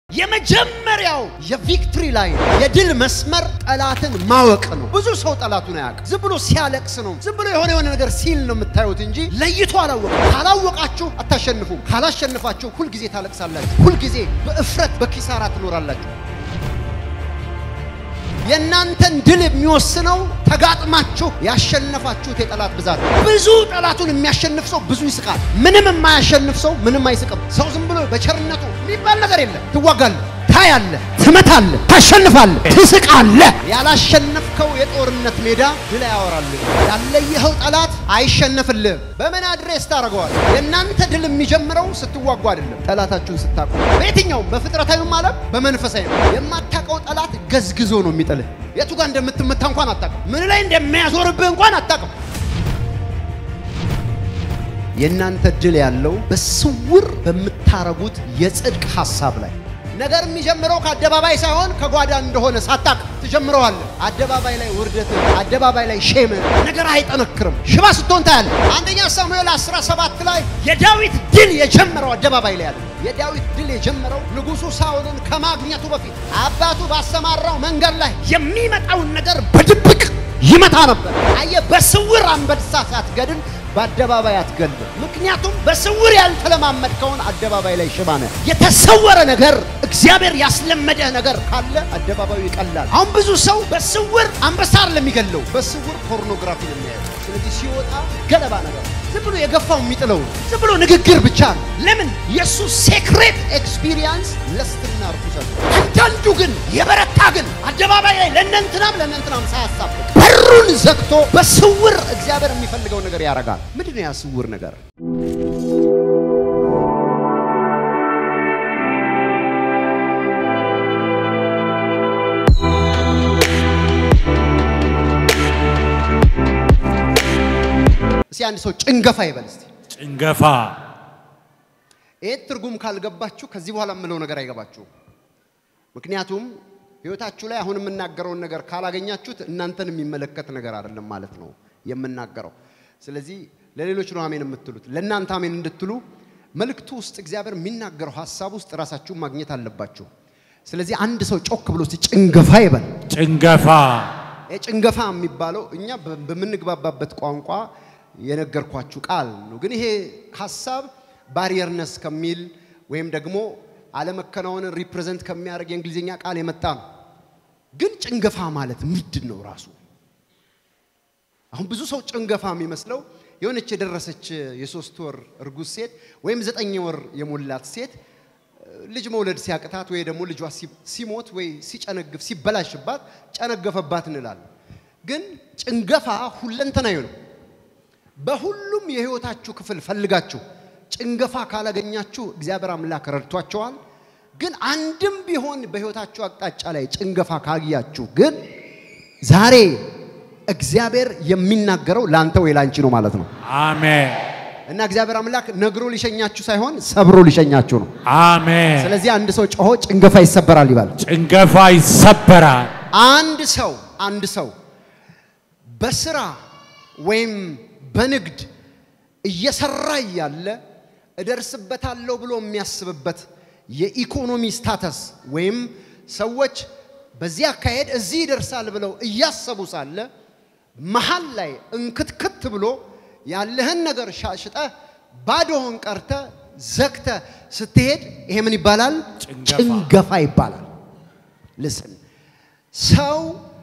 የመጀመሪያው የቪክትሪ ላይ የድል መስመር ጠላትን ማወቅ ነው። ብዙ ሰው ጠላቱን አያውቅም። ዝም ብሎ ሲያለቅስ ነው፣ ዝም ብሎ የሆነ የሆነ ነገር ሲል ነው የምታዩት እንጂ ለይቶ አላወቅም። ካላወቃችሁ አታሸንፉም። ካላሸንፋችሁ ሁልጊዜ ታለቅሳላችሁ። ሁልጊዜ በእፍረት በኪሳራ ትኖራላችሁ። የእናንተን ድል የሚወስነው ተጋጥማችሁ ያሸነፋችሁት የጠላት ብዛት። ብዙ ጠላቱን የሚያሸንፍ ሰው ብዙ ይስቃል። ምንም የማያሸንፍ ሰው ምንም አይስቅም። ሰው ዝም ብሎ በቸርነቱ የሚባል ነገር የለም። ትዋጋለህ፣ ታያለህ፣ ትመታለህ፣ ታሸንፋለህ፣ ትስቃለህ። ያላሸነፍከው የጦርነት ሜዳ ድል አያወራልህ። ያለየኸው ጠላት አይሸነፍልህም። በምን አድሬስ ታደርገዋል? የእናንተ ድል የሚጀምረው ስትዋጉ አይደለም፣ ጠላታችሁን ስታቁ። በየትኛውም በፍጥረታዊም ዓለም በመንፈሳዊ የማታውቀው ጠላት ገዝግዞ ነው የሚጥልህ። የቱ ጋር እንደምትመታ እንኳን አታውቅም። ምን ላይ እንደሚያዞርብህ እንኳን አታውቅም። የእናንተ ድል ያለው በስውር በምታረጉት የጽድቅ ሐሳብ ላይ ነገር የሚጀምረው ከአደባባይ ሳይሆን ከጓዳ እንደሆነ ሳታቅ ትጀምረዋለህ። አደባባይ ላይ ውርደት፣ አደባባይ ላይ ሼም፣ ነገር አይጠነክርም። ሽባ ስትሆን ታያለህ። አንደኛ ሳሙኤል 17 ላይ የዳዊት ድል የጀመረው አደባባይ ላይ ያለ የዳዊት ድል የጀመረው ንጉሡ ሳኦልን ከማግኘቱ በፊት አባቱ ባሰማራው መንገድ ላይ የሚመጣውን ነገር በድብቅ ይመታ ነበር። አየህ፣ በስውር አንበሳ ሳትገድል በአደባባይ አትገልም። ምክንያቱም በስውር ያልተለማመድከውን አደባባይ ላይ ሽባ ነህ። የተሰወረ ነገር እግዚአብሔር ያስለመደህ ነገር ካለ አደባባዩ ይቀላል። አሁን ብዙ ሰው በስውር አንበሳ አይደለም የሚገለው፣ በስውር ፖርኖግራፊ ነው የሚያየው። ስለዚህ ሲወጣ ገለባ ነገር ዝም ብሎ የገፋው የሚጥለው ዝም ብሎ ንግግር ብቻ ነው። ለምን የእሱ ሴክሬት ኤክስፒሪየንስ ለስትና ርኩሰት። አንዳንዱ ግን የበረታ ግን አደባባይ ላይ ለእነንትናም ለእነንትናም ሳያሳብቅ በሩን ዘግቶ በስውር እግዚአብሔር የሚፈልገው ነገር ያደርጋል። ምንድን ነው ያ ስውር ነገር? እስኪ አንድ ሰው ጭንገፋ ይበል እስቲ። ጭንገፋ ይህ ትርጉም ካልገባችሁ ከዚህ በኋላ የምለው ነገር አይገባችሁም። ምክንያቱም ህይወታችሁ ላይ አሁን የምናገረውን ነገር ካላገኛችሁት እናንተን የሚመለከት ነገር አይደለም ማለት ነው የምናገረው። ስለዚህ ለሌሎች ነው አሜን የምትሉት፣ ለእናንተ አሜን እንድትሉ መልእክቱ ውስጥ እግዚአብሔር የሚናገረው ሀሳብ ውስጥ ራሳችሁን ማግኘት አለባችሁ። ስለዚህ አንድ ሰው ጮክ ብሎ እስቲ ጭንገፋ ይበል። ጭንገፋ ጭንገፋ የሚባለው እኛ በምንግባባበት ቋንቋ የነገርኳችሁ ቃል ነው። ግን ይሄ ሀሳብ ባሪየርነስ ከሚል ወይም ደግሞ አለመከናወንን ሪፕሬዘንት ከሚያደርግ የእንግሊዝኛ ቃል የመጣ ነው። ግን ጭንገፋ ማለት ምንድን ነው ራሱ? አሁን ብዙ ሰው ጭንገፋ የሚመስለው የሆነች የደረሰች የሶስት ወር እርጉዝ ሴት ወይም ዘጠኝ ወር የሞላት ሴት ልጅ መውለድ ሲያቅታት ወይ ደግሞ ልጇ ሲሞት ወይ ሲጨነግፍ ሲበላሽባት ጨነገፈባት እንላለን። ግን ጭንገፋ ሁለንተናዊ ነው። በሁሉም የህይወታችሁ ክፍል ፈልጋችሁ ጭንገፋ ካላገኛችሁ እግዚአብሔር አምላክ ረድቷቸዋል። ግን አንድም ቢሆን በህይወታችሁ አቅጣጫ ላይ ጭንገፋ ካያችሁ ግን ዛሬ እግዚአብሔር የሚናገረው ለአንተ ወይ ላንቺ ነው ማለት ነው። አሜን እና እግዚአብሔር አምላክ ነግሮ ሊሸኛችሁ ሳይሆን ሰብሮ ሊሸኛችሁ ነው። አሜን። ስለዚህ አንድ ሰው ጮሆ ጭንገፋ ይሰበራል ይባል። ጭንገፋ ይሰበራል። አንድ ሰው አንድ ሰው በስራ ወይም በንግድ እየሰራ እያለ እደርስበታለሁ ብሎ የሚያስብበት የኢኮኖሚ ስታተስ ወይም ሰዎች በዚህ አካሄድ እዚህ ይደርሳል ብለው እያሰቡ ሳለ መሀል ላይ እንክትክት ብሎ ያለህን ነገር ሻሽጠህ ባዶህን ቀርተ ዘግተ ስትሄድ ይሄ ምን ይባላል? ጭንገፋ። ጭንገፋ ይባላል። ልስን ሰው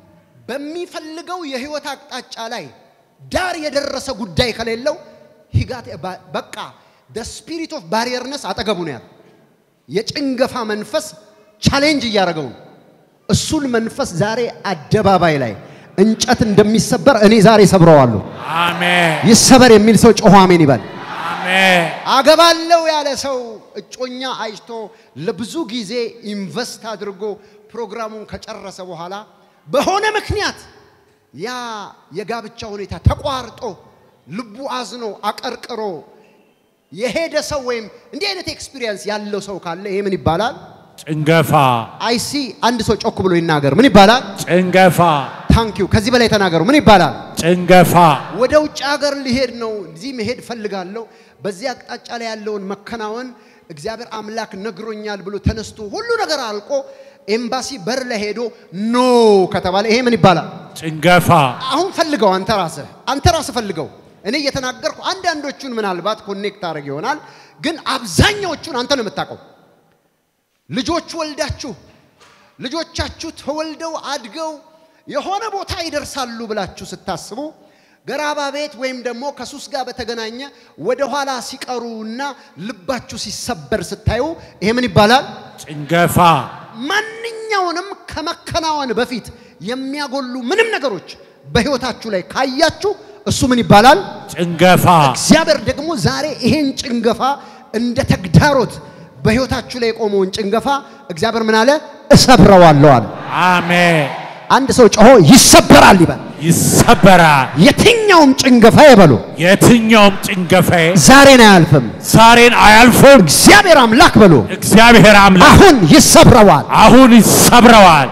በሚፈልገው የህይወት አቅጣጫ ላይ ዳር የደረሰ ጉዳይ ከሌለው ሂጋት በቃ ደ ስፒሪት ኦፍ ባሪየርነስ አጠገቡ ነው ያለው። የጭንገፋ መንፈስ ቻሌንጅ እያደረገው ነው። እሱን መንፈስ ዛሬ አደባባይ ላይ እንጨት እንደሚሰበር እኔ ዛሬ ሰብረዋለሁ። አሜን ይሰበር የሚል ሰው ጮሆ አሜን ይበል። አሜን አገባለው ያለ ሰው እጮኛ አይቶ ለብዙ ጊዜ ኢንቨስት አድርጎ ፕሮግራሙን ከጨረሰ በኋላ በሆነ ምክንያት ያ የጋብቻ ሁኔታ ተቋርጦ ልቡ አዝኖ አቀርቅሮ የሄደ ሰው ወይም እንዲህ አይነት ኤክስፒሪየንስ ያለው ሰው ካለ ይሄ ምን ይባላል? ጭንገፋ አይሲ አንድ ሰው ጮክ ብሎ ይናገር። ምን ይባላል? ጭንገፋ ታንኪዩ። ከዚህ በላይ ተናገሩ። ምን ይባላል? ጭንገፋ ወደ ውጭ ሀገር ሊሄድ ነው፣ እዚህ መሄድ ፈልጋለሁ፣ በዚህ አቅጣጫ ላይ ያለውን መከናወን እግዚአብሔር አምላክ ነግሮኛል ብሎ ተነስቶ ሁሉ ነገር አልቆ ኤምባሲ በር ላይ ሄዶ ኖ ከተባለ ይሄ ምን ይባላል? ጭንገፋ አሁን ፈልገው አንተ ራስህ አንተ ራስህ ፈልገው። እኔ እየተናገርኩ አንዳንዶቹን ምናልባት ኮኔክት አድርግ ይሆናል፣ ግን አብዛኛዎቹን አንተ ነው የምታውቀው። ልጆች ወልዳችሁ ልጆቻችሁ ተወልደው አድገው የሆነ ቦታ ይደርሳሉ ብላችሁ ስታስቡ ገራባ ቤት ወይም ደግሞ ከሱስ ጋር በተገናኘ ወደ ኋላ ሲቀሩና ልባችሁ ሲሰበር ስታዩ ይሄ ምን ይባላል? ጭንገፋ ማንኛውንም ከመከናወን በፊት የሚያጎሉ ምንም ነገሮች በሕይወታችሁ ላይ ካያችሁ እሱ ምን ይባላል? ጭንገፋ እግዚአብሔር ደግሞ ዛሬ ይሄን ጭንገፋ እንደ ተግዳሮት በሕይወታችሁ ላይ የቆመውን ጭንገፋ እግዚአብሔር ምን አለ? እሰብረዋለሁ አለ። አሜን። አንድ ሰው ጮሆ ይሰበራል ይበል። ይሰበራል። የትኛውም ጭንገፋ ይበሉ የትኛውም ጭንገፋዬ ዛሬን አያልፍም። ዛሬን አያልፍም። እግዚአብሔር አምላክ በሉ እግዚአብሔር አምላክ አሁን ይሰብረዋል። አሁን ይሰብረዋል።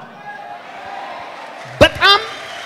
በጣም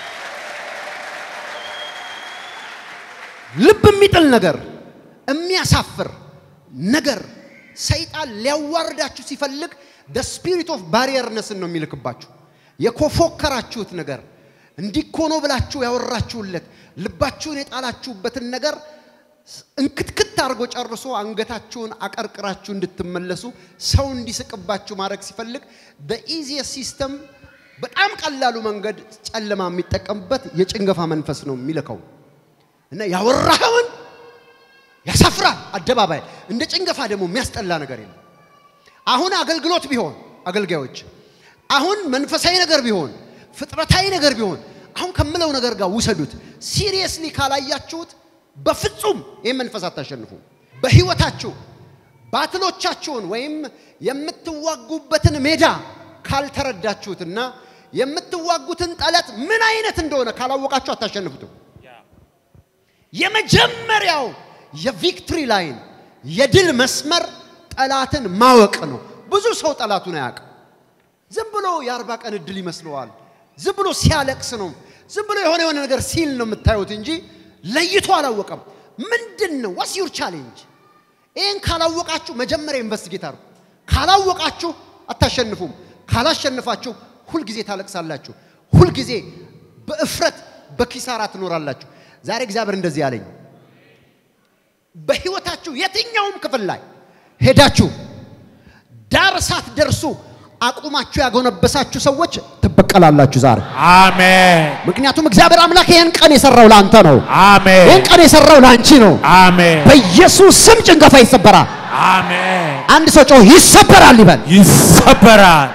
ልብ የሚጥል ነገር፣ የሚያሳፍር ነገር ሰይጣን ሊያዋርዳችሁ ሲፈልግ ደ ስፒሪት ኦፍ ባሪየርነስን ነው የሚልክባችሁ። የኮፎከራችሁት ነገር እንዲኮኖ ብላችሁ ያወራችሁለት ልባችሁን የጣላችሁበትን ነገር እንክትክት አድርጎ ጨርሶ አንገታችሁን አቀርቅራችሁ እንድትመለሱ ሰው እንዲስቅባችሁ ማድረግ ሲፈልግ በኢዚየስ ሲስተም በጣም ቀላሉ መንገድ ጨለማ የሚጠቀምበት የጭንገፋ መንፈስ ነው የሚልከው እና ያወራኸውን ያሳፍራል። አደባባይ እንደ ጭንገፋ ደግሞ የሚያስጠላ ነገር የለም። አሁን አገልግሎት ቢሆን አገልጋዮች፣ አሁን መንፈሳዊ ነገር ቢሆን ፍጥረታዊ ነገር ቢሆን አሁን ከምለው ነገር ጋር ውሰዱት። ሲሪየስሊ ካላያችሁት በፍጹም ይህ መንፈስ አታሸንፉ። በህይወታችሁ ባትሎቻችሁን ወይም የምትዋጉበትን ሜዳ ካልተረዳችሁትና የምትዋጉትን ጠላት ምን አይነት እንደሆነ ካላወቃችሁ አታሸንፉትም። የመጀመሪያው የቪክትሪ ላይን የድል መስመር ጠላትን ማወቅ ነው። ብዙ ሰው ጠላቱን አያውቅም። ዝም ብሎ የአርባ ቀን እድል ይመስለዋል። ዝም ብሎ ሲያለቅስ ነው። ዝም ብሎ የሆነ የሆነ ነገር ሲል ነው የምታዩት እንጂ ለይቶ አላወቀም። ምንድን ነው ዋስ ዩር ቻሌንጅ? ይህን ካላወቃችሁ መጀመሪያ ኢንቨስቲጌት አድርጉ። ካላወቃችሁ አታሸንፉም። ካላሸንፋችሁ ሁልጊዜ ታለቅሳላችሁ። ሁልጊዜ በእፍረት በኪሳራ ትኖራላችሁ። ዛሬ እግዚአብሔር እንደዚህ ያለኝ በህይወታችሁ የትኛውም ክፍል ላይ ሄዳችሁ ዳር ሳትደርሱ አቁማችሁ ያጎነበሳችሁ ሰዎች ትበቀላላችሁ ዛሬ። አሜን። ምክንያቱም እግዚአብሔር አምላክ ይህን ቀን የሰራው ለአንተ ነው። አሜን። ይህን ቀን የሰራው ለአንቺ ነው። አሜን። በኢየሱስ ስም ጭንገፋ ይሰበራል። አሜን። አንድ ሰው ጮህ ይሰበራል ይበል። ይሰበራል።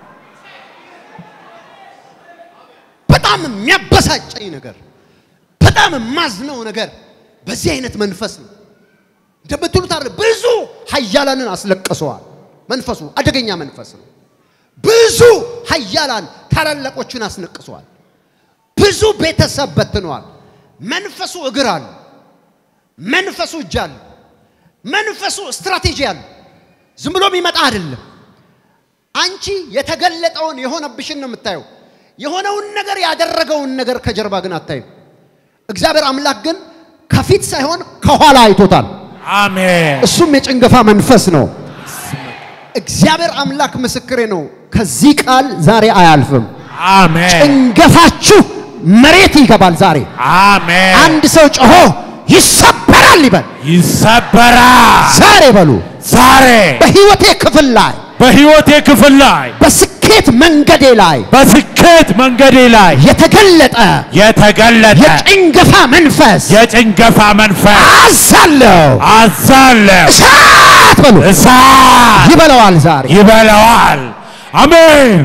በጣም የሚያበሳጨኝ ነገር፣ በጣም የማዝነው ነገር በዚህ አይነት መንፈስ ነው። እንደምትሉት አይደል? ብዙ ኃያላንን አስለቅሰዋል። መንፈሱ አደገኛ መንፈስ ነው። ብዙ ኃያላን ታላላቆችን አስነቅሰዋል። ብዙ ቤተሰብ በትነዋል። መንፈሱ እግር አለ። መንፈሱ እጅ አለ። መንፈሱ ስትራቴጂ አለ። ዝም ብሎ የሚመጣ አይደለም። አንቺ የተገለጠውን የሆነብሽን ነው የምታየው። የሆነውን ነገር ያደረገውን ነገር ከጀርባ ግን አታይም። እግዚአብሔር አምላክ ግን ከፊት ሳይሆን ከኋላ አይቶታል። አሜን። እሱም የጭንገፋ መንፈስ ነው። እግዚአብሔር አምላክ ምስክሬ ነው። ከዚህ ቃል ዛሬ አያልፍም። አሜን። ጭንገፋችሁ መሬት ይገባል ዛሬ። አሜን። አንድ ሰው ጮሆ ይሰበራል ይበል። ይሰበራል። ዛሬ በሉ ዛሬ በህይወቴ ክፍል ላይ በሕይወቴ ክፍል ላይ በስኬት መንገዴ ላይ በስኬት መንገዴ ላይ የተገለጠ የተገለጠ የጭንገፋ መንፈስ የጭንገፋ መንፈስ አዛለሁ። አዛለሁ። እሳት በሉ እሳት ይበለዋል ዛሬ። ይበላዋል። አሜን።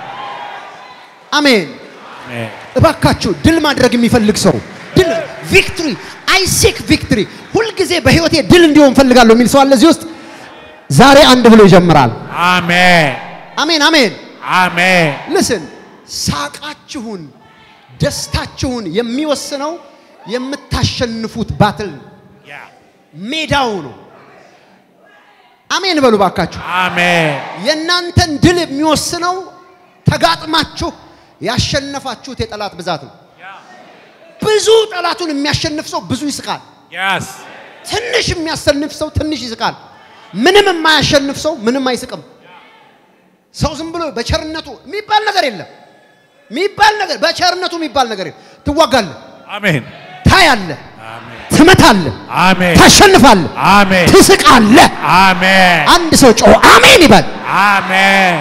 አሜን። አሜን። እባካችሁ ድል ማድረግ የሚፈልግ ሰው ድል ቪክትሪ አይ ሴክ ቪክትሪ ሁልጊዜ በህይወቴ ድል እንዲሆን ፈልጋለሁ የሚል ሰው አለ እዚህ ውስጥ ዛሬ አንድ ብሎ ይጀምራል። አሜን። አሜን አሜን። አሜን። ልስን ሳቃችሁን፣ ደስታችሁን የሚወስነው የምታሸንፉት ባትል ነው። ሜዳው ነው። አሜን በሉ ባካችሁ። አሜን። የእናንተን ድል የሚወስነው ተጋጥማችሁ ያሸነፋችሁት የጠላት ብዛት ነው። ብዙ ጠላቱን የሚያሸንፍ ሰው ብዙ ይስቃል። Yes. ትንሽ የሚያሸንፍ ሰው ትንሽ ይስቃል። ምንም የማያሸንፍ ሰው ምንም አይስቅም። ሰው ዝም ብሎ በቸርነቱ የሚባል ነገር የለም። የሚባል ነገር በቸርነቱ የሚባል ነገር የለም። ትዋጋለህ፣ አሜን ታያለህ፣ አሜን ትመታለህ፣ አሜን ታሸንፋለህ፣ አሜን ትስቃለህ። አሜን አንድ ሰው ጮህ አሜን ይበል። አሜን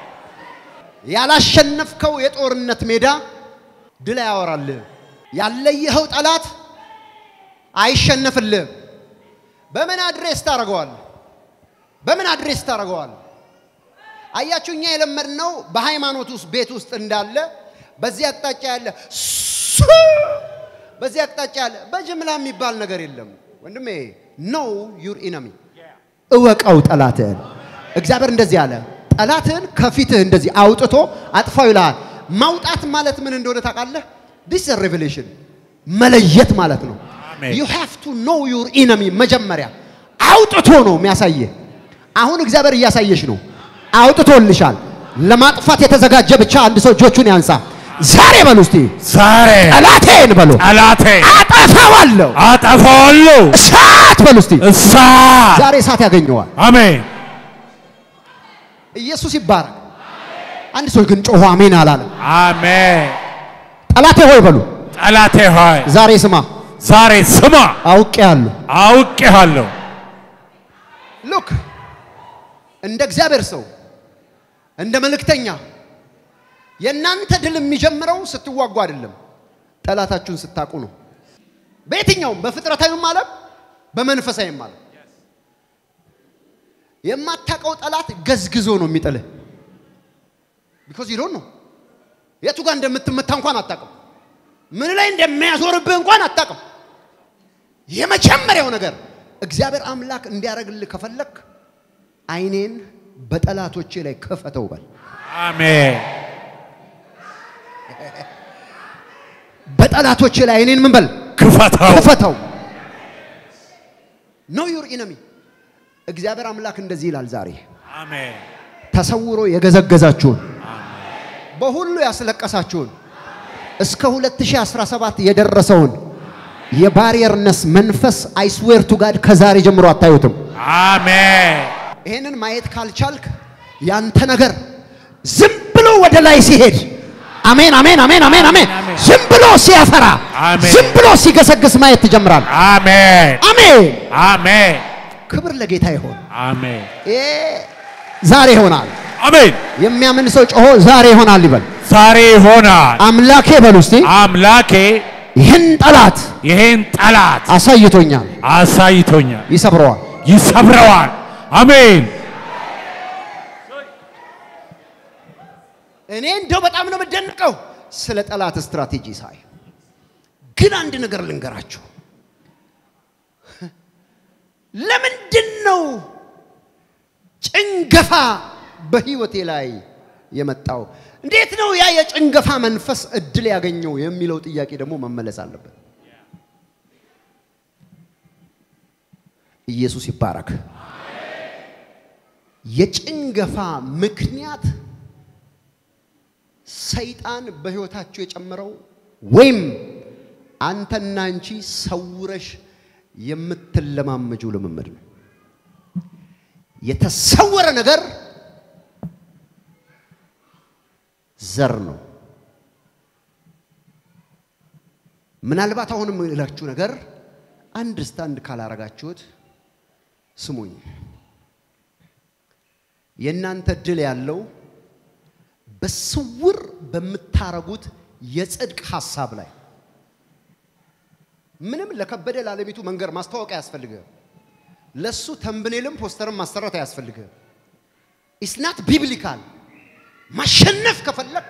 ያላሸነፍከው የጦርነት ሜዳ ድል አያወራልህም። ያለየኸው ጠላት አይሸነፍልህም። በምን አድሬስ ታደርገዋለህ? በምን አድሬስ ታደርገዋለህ? አያችሁ፣ እኛ የለመድነው በሃይማኖት ውስጥ ቤት ውስጥ እንዳለ በዚህ አቅጣጫ ያለ ሱ በዚህ አቅጣጫ ያለ በጅምላ የሚባል ነገር የለም ወንድሜ። ኖው ዩር ኢነሚ እወቀው ጠላትህን። እግዚአብሔር እንደዚህ አለ፣ ጠላትህን ከፊትህ እንደዚህ አውጥቶ አጥፋው ይልሃል። ማውጣት ማለት ምን እንደሆነ ታውቃለህ? ዲስ ሬቨሌሽን መለየት ማለት ነው። አሜን። ዩ ሃቭ ቱ ኖው ዩር ኢነሚ መጀመሪያ አውጥቶ ነው የሚያሳየህ። አሁን እግዚአብሔር እያሳየሽ ነው፣ አውጥቶልሻል። ለማጥፋት የተዘጋጀ ብቻ አንድ ሰው እጆቹን ያንሳ። ዛሬ በሉ እስቲ ዛሬ ጠላቴን በሉ ጠላቴ አጠፋዋለሁ። አጠፋዋለሁ እሳት በሉ እስቲ እሳት ዛሬ እሳት ያገኘዋል። አሜን ኢየሱስ ይባረክ። አንድ ሰው ግን ጮሆ አሜን አላለም። አሜን ጠላቴ ሆይ በሉ ጠላቴ ሆይ ዛሬ ስማ፣ ዛሬ ስማ አውቄአለሁ። አውቄሃለሁ ሉክ እንደ እግዚአብሔር ሰው እንደ መልእክተኛ የእናንተ ድል የሚጀምረው ስትዋጉ አይደለም፣ ጠላታችሁን ስታቁ ነው። በየትኛውም በፍጥረታዊም ዓለም በመንፈሳዊም ዓለም የማታውቀው ጠላት ገዝግዞ ነው የሚጥልህ። ቢኮዝ ዩ ዶንት ኖ የቱ ጋር እንደምትመታ እንኳን አታውቅም። ምን ላይ እንደሚያዞርብህ እንኳን አታውቅም። የመጀመሪያው ነገር እግዚአብሔር አምላክ እንዲያደርግልህ ከፈለክ ዓይኔን በጠላቶቼ ላይ ክፈተው በል። አሜን በጠላቶቼ ላይ ዓይኔን ምን በል ክፈተው ክፈተው። ኖ ዩር ኢነሚ እግዚአብሔር አምላክ እንደዚህ ይላል ዛሬ አሜን ተሰውሮ የገዘገዛችሁን በሁሉ ያስለቀሳችሁን እስከ 2017 የደረሰውን የባሪየርነስ መንፈስ አይስዌር ቱ ጋድ ከዛሬ ጀምሮ አታዩትም። አሜን ይሄንን ማየት ካልቻልክ ያንተ ነገር ዝም ብሎ ወደ ላይ ሲሄድ አሜን አሜን አሜን አሜን አሜን አሜን። ዝም ብሎ ሲያፈራ አሜን። ዝም ብሎ ሲገሰግስ ማየት ትጀምራል። አሜን አሜን አሜን ክብር ለጌታ ይሆን። አሜን ይሄ ዛሬ ይሆናል። አሜን የሚያምን ሰው ጮሆ ዛሬ ይሆናል ይበል። ዛሬ ይሆናል አምላኬ በሉ እስቲ አምላኬ ይህን ጠላት ይሄን ጠላት አሳይቶኛል፣ አሳይቶኛል ይሰብረዋል። ይሰብረዋል አሜን እኔ እንደው በጣም ነው የምደንቀው ስለ ጠላት ስትራቴጂ ሳይ። ግን አንድ ነገር ልንገራችሁ። ለምንድን ነው ጭንገፋ በህይወቴ ላይ የመጣው? እንዴት ነው ያ የጭንገፋ መንፈስ እድል ያገኘው የሚለው ጥያቄ ደግሞ መመለስ አለበት። ኢየሱስ ይባረክ። የጭንገፋ ምክንያት ሰይጣን በህይወታችሁ የጨመረው ወይም አንተና አንቺ ሰውረሽ የምትለማመጁ ልምምድ ነው። የተሰወረ ነገር ዘር ነው። ምናልባት አሁን የምላችሁ ነገር አንድርስታንድ ካላረጋችሁት ስሙኝ። የእናንተ ድል ያለው በስውር በምታረጉት የጽድቅ ሐሳብ ላይ ምንም ለከበደ ላለቤቱ መንገር ማስታወቂያ አያስፈልግህም። ለሱ ተንብኔልም ፖስተርም ማሰራት አያስፈልግህም። ኢስናት ቢብሊካል ማሸነፍ ከፈለክ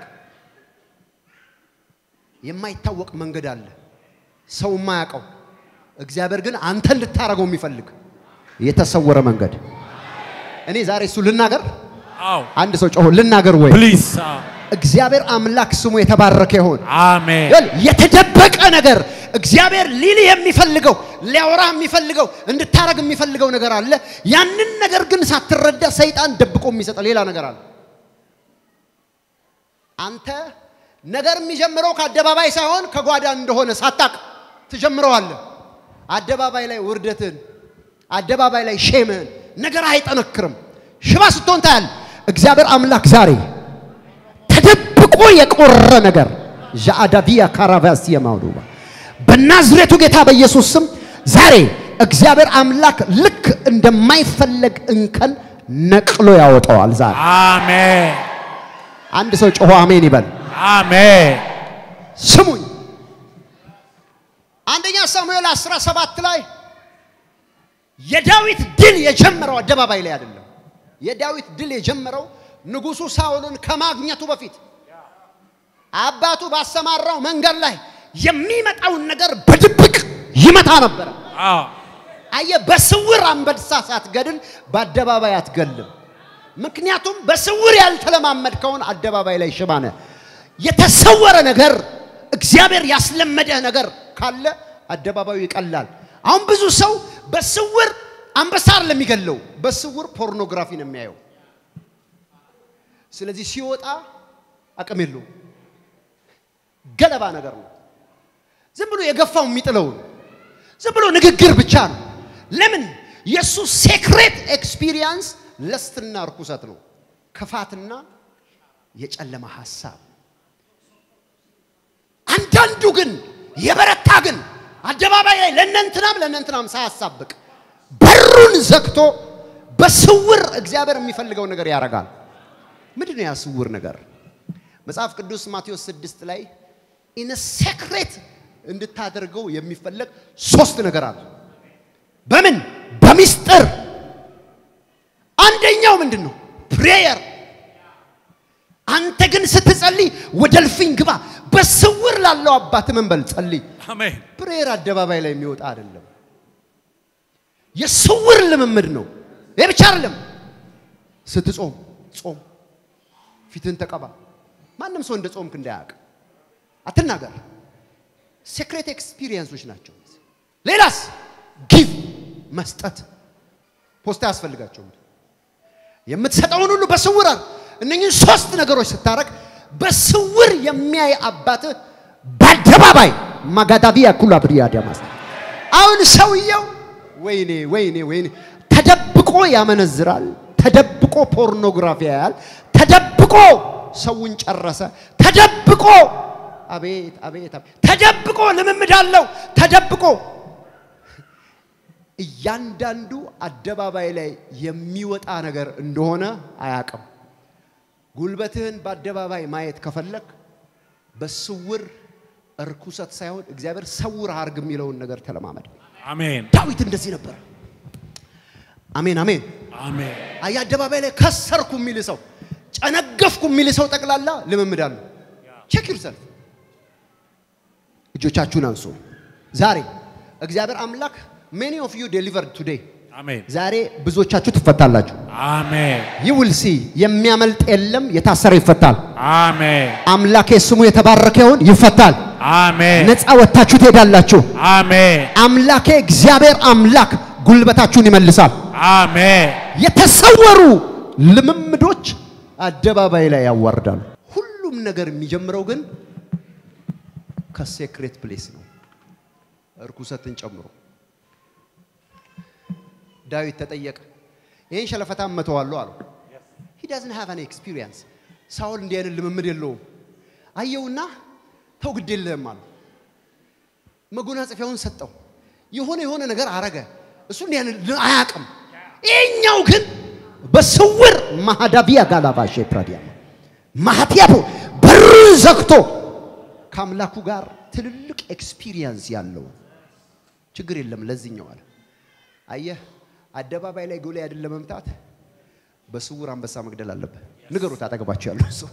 የማይታወቅ መንገድ አለ፣ ሰው የማያውቀው እግዚአብሔር ግን አንተን ልታረገው የሚፈልግ የተሰወረ መንገድ። እኔ ዛሬ እሱ ልናገር። አዎ አንድ ሰው ጮሆ ልናገር ወይ? ፕሊዝ እግዚአብሔር አምላክ ስሙ የተባረከ ይሆን። አሜን ይኸውልህ፣ የተደበቀ ነገር እግዚአብሔር ሊልህ የሚፈልገው ሊያወራህ የሚፈልገው እንድታረግ የሚፈልገው ነገር አለ። ያንን ነገር ግን ሳትረዳ ሰይጣን ደብቆ የሚሰጠ ሌላ ነገር አለ። አንተ ነገር የሚጀምረው ከአደባባይ ሳይሆን ከጓዳ እንደሆነ ሳታቅ ትጀምረዋለህ። አደባባይ ላይ ውርደትን፣ አደባባይ ላይ ሼምህን፣ ነገር አይጠነክርም። ሽባ ስትሆን ታያል። እግዚአብሔር አምላክ ዛሬ ተደብቆ የቆረ ነገር ዣአዳቪያ ካራቫስ የማውዱባ በናዝሬቱ ጌታ በኢየሱስ ስም ዛሬ እግዚአብሔር አምላክ ልክ እንደማይፈለግ እንከን ነቅሎ ያወጣዋል። ዛሬ አሜን አንድ ሰው ጮሆ አሜን ይበል። አሜን ስሙኝ አንደኛ ሳሙኤል 17 ላይ የዳዊት ድል የጀመረው አደባባይ ላይ አይደለም። የዳዊት ድል የጀመረው ንጉሱ ሳኦልን ከማግኘቱ በፊት አባቱ ባሰማራው መንገድ ላይ የሚመጣውን ነገር በድብቅ ይመታ ነበረ። አዎ አየ በስውር አንበሳ ሳትገድል በአደባባይ አትገልም። ምክንያቱም በስውር ያልተለማመድከውን አደባባይ ላይ ሽባ ነህ። የተሰወረ ነገር እግዚአብሔር ያስለመደህ ነገር ካለ አደባባዩ ይቀላል። አሁን ብዙ ሰው በስውር አንበሳ አይደለም የሚገለው፣ በስውር ፖርኖግራፊ ነው የሚያየው። ስለዚህ ሲወጣ አቅም የለውም። ገለባ ነገር ነው። ዝም ብሎ የገፋው የሚጥለው ነው። ዝም ብሎ ንግግር ብቻ ነው። ለምን? የእሱ ሴክሬት ኤክስፒሪየንስ ለስትና እርኩሰት ነው፣ ክፋትና የጨለማ ሐሳብ። አንዳንዱ ግን የበረታ ግን አደባባይ ላይ ለእነንትናም ለእነንትናም ሳያሳብቅ በሩን ዘግቶ በስውር እግዚአብሔር የሚፈልገው ነገር ያደርጋል። ምንድን ነው ያ ስውር ነገር? መጽሐፍ ቅዱስ ማቴዎስ ስድስት ላይ ኢን ሴክሬት እንድታደርገው የሚፈለግ ሶስት ነገር አለ። በምን በሚስጥር አንደኛው ምንድን ነው? ፕሬየር። አንተ ግን ስትጸልይ ወደ እልፍኝ ግባ፣ በስውር ላለው አባት ምን በል ጸልይ። አሜን ፕሬየር አደባባይ ላይ የሚወጣ አይደለም፣ የስውር ልምምድ ነው። ይህ ብቻ አይደለም። ስትጾም ጾም፣ ፊትን ተቀባ። ማንም ሰው እንደ ጾምክ እንዳያውቅ አትናገር። ሴክሬት ኤክስፒሪየንሶች ናቸው። ሌላስ ጊቭ መስጠት ፖስታ ያስፈልጋቸውም የምትሰጠውን ሁሉ በስውር አር እነኚህን ሶስት ነገሮች ስታረግ በስውር የሚያይ አባትህ በአደባባይ ማጋዳቪያ ኩላ ብሪያ ዲያማስ አሁን ሰውየው ወይኔ ወይኔ ወይኔ ተደብቆ ያመነዝራል፣ ተደብቆ ፖርኖግራፊ ያያል፣ ተደብቆ ሰውን ጨረሰ፣ ተደብቆ አቤት አቤት አቤት ተደብቆ ልምምድ አለው ተደብቆ እያንዳንዱ አደባባይ ላይ የሚወጣ ነገር እንደሆነ አያቅም። ጉልበትህን በአደባባይ ማየት ከፈለግ በስውር እርኩሰት ሳይሆን እግዚአብሔር ሰውር አርግ የሚለውን ነገር ተለማመድ። አሜን ዳዊት እንደዚህ ነበር። አሜን አሜን። አሜን አየ አደባባይ ላይ ከሰርኩ የሚል ሰው ጨነገፍኩ የሚል ሰው ጠቅላላ ልምምድ አለው። ቼክ ዩርሰልፍ። እጆቻችሁን አንሱ። ዛሬ እግዚአብሔር አምላክ ሜኒ ኦፍ ዩ ዴሊቨርድ ቱዴይ አሜን ዛሬ ብዙዎቻችሁ ትፈታላችሁ። አሜን ዩ ዊል ሲ የሚያመልጥ የለም፣ የታሰረ ይፈታል። አሜን አምላኬ ስሙ የተባረከ ይሁን፣ ይፈታል። አሜን ነፃ ወጥታችሁ ትሄዳላችሁ። አሜን አምላኬ እግዚአብሔር አምላክ ጉልበታችሁን ይመልሳል። አሜን የተሰወሩ ልምምዶች አደባባይ ላይ ያዋርዳሉ። ሁሉም ነገር የሚጀምረው ግን ከሴክሬት ፕሌስ ነው፣ እርኩሰትን ጨምሮ። ዳዊት ተጠየቀ፣ ይህን ሸለፈታ መተዋለሁ አለው። ሂ ዳዝን ሃቭ አን ኤክስፒሪየንስ። ሳውል እንዲህ አይነት ልምምድ የለውም። አየውና ተው ግድ የለህም አለው። መጎናጸፊያውን ሰጠው። የሆነ የሆነ ነገር አረገ። እሱ እንዲህ አይነት አያውቅም። ይሄኛው ግን በስውር ማሃዳቢያ ጋላባሼ ፕራዲያ ማሃቲያፖ በሩን ዘግቶ ከአምላኩ ጋር ትልልቅ ኤክስፒሪየንስ ያለው ችግር የለም ለዚህኛው አለ። አየህ አደባባይ ላይ ጎልያድን ለመምታት በስውር አንበሳ መግደል አለብህ። ንገሩት አጠገባቸው ያለው ሰው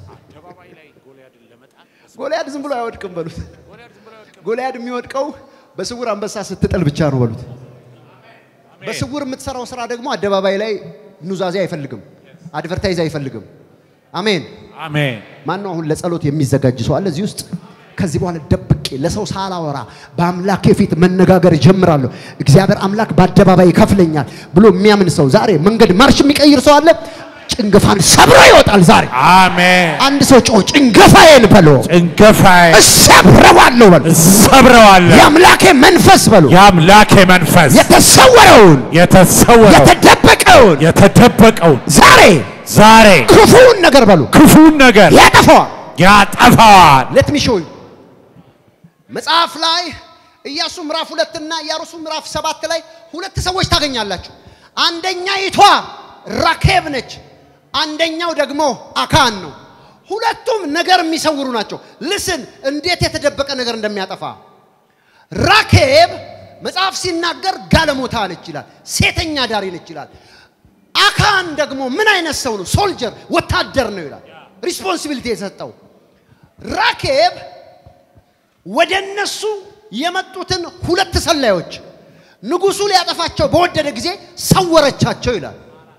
ጎልያድ ዝም ብሎ አይወድቅም በሉት። ጎልያድ የሚወድቀው በስውር አንበሳ ስትጥል ብቻ ነው በሉት። በስውር የምትሰራው ስራ ደግሞ አደባባይ ላይ ኑዛዜ አይፈልግም፣ አድቨርታይዝ አይፈልግም። አሜን። አሜን ማን ነው አሁን ለጸሎት የሚዘጋጅ ሰው አለ እዚህ ውስጥ? ከዚህ በኋላ ደብቄ ለሰው ሳላወራ በአምላኬ ፊት መነጋገር እጀምራለሁ፣ እግዚአብሔር አምላክ በአደባባይ ይከፍለኛል ብሎ የሚያምን ሰው ዛሬ መንገድ ማርሽ የሚቀይር ሰው አለ። ጭንገፋን ሰብሮ ይወጣል ዛሬ። አሜን አንድ ሰው ጮ ጭንገፋዬን በሎ ጭንገፋዬ እሰብረዋለሁ በሎ ሰብረዋለሁ የአምላኬ መንፈስ በሎ የአምላኬ መንፈስ የተሰወረውን የተሰወረው የተደበቀውን የተደበቀውን የተደበቀውን ዛሬ ዛሬ ክፉውን ነገር በሉ ክፉን ነገር ያጠፋዋል። ያጠፋዋል። ሌት ሚ ሾው ዩ መጽሐፍ ላይ ኢያሱ ምዕራፍ ሁለት እና ኢያሱ ምዕራፍ ሰባት ላይ ሁለት ሰዎች ታገኛላችሁ። አንደኛይቷ ራኬብ ነች፣ አንደኛው ደግሞ አካን ነው። ሁለቱም ነገር የሚሰውሩ ናቸው። ልስን እንዴት የተደበቀ ነገር እንደሚያጠፋ ራኬብ መጽሐፍ ሲናገር ጋለሞታ ነች ይላል፣ ሴተኛ ዳሪ ነች ይላል። አካን ደግሞ ምን አይነት ሰው ነው? ሶልጀር ወታደር ነው ይላል። ሪስፖንሲቢሊቲ የሰጠው ራኬብ ወደ እነሱ የመጡትን ሁለት ሰላዮች ንጉሱ ሊያጠፋቸው በወደደ ጊዜ ሰወረቻቸው ይላል።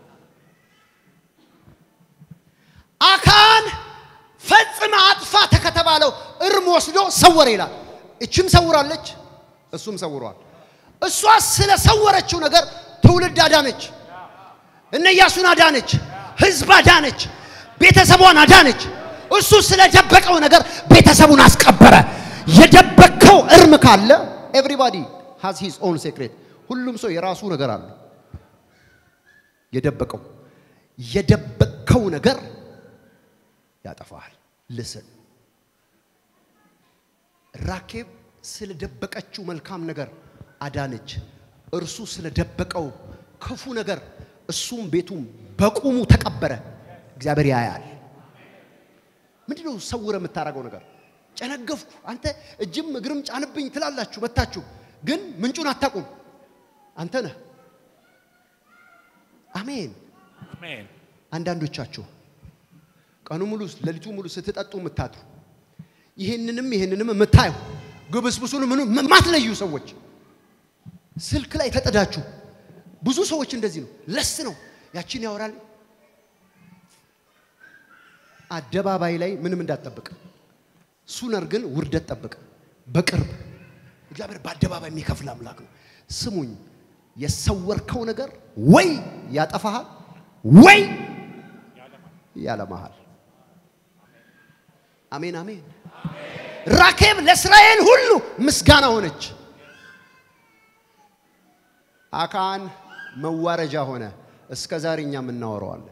አካን ፈጽመ አጥፋተ ከተባለው እርም ወስዶ ሰወረ ይላል። እችም ሰውራለች፣ እሱም ሰውሯል። እሷ ስለ ሰወረችው ነገር ትውልድ አዳነች፣ እነ ኢያሱን አዳነች፣ ህዝብ አዳነች፣ ቤተሰቧን አዳነች። እሱ ስለደበቀው ነገር ቤተሰቡን አስቀበረ። የደበቀው እርም ካለ ኤቭሪባዲ ሃዝ ሂዝ ኦን ሴክሬት። ሁሉም ሰው የራሱ ነገር አለ። የደበቀው የደበቀው ነገር ያጠፋል። ልስን ራኬብ ስለደበቀችው መልካም ነገር አዳነች። እርሱ ስለደበቀው ክፉ ነገር እሱም ቤቱም በቁሙ ተቀበረ። እግዚአብሔር ያያል። ምንድነው ሰውረ የምታደርገው ነገር? ጨነገፍኩ፣ አንተ እጅም እግርም ጫንብኝ ትላላችሁ መታችሁ፣ ግን ምንጩን አታውቁም። አንተ ነህ። አሜን። አሜን። አንዳንዶቻችሁ ቀኑ ሙሉ ሌሊቱ ሙሉ ስትጠጡ የምታድሩ ይህንንም ይህንንም የምታዩ ግብስብሱን ምኑ የማትለዩ ሰዎች ስልክ ላይ ተጠዳችሁ። ብዙ ሰዎች እንደዚህ ነው። ለስ ነው ያችን ያወራል። አደባባይ ላይ ምንም እንዳትጠብቅ፣ ሱነር ግን ውርደት ጠብቅ። በቅርብ እግዚአብሔር በአደባባይ የሚከፍል አምላክ ነው። ስሙኝ፣ የሰወርከው ነገር ወይ ያጠፋሃል ወይ ያለመሃል። አሜን አሜን። ራኬብ ለእስራኤል ሁሉ ምስጋና ሆነች። አካን መዋረጃ ሆነ። እስከ ዛሬ እኛም እናወራዋለን።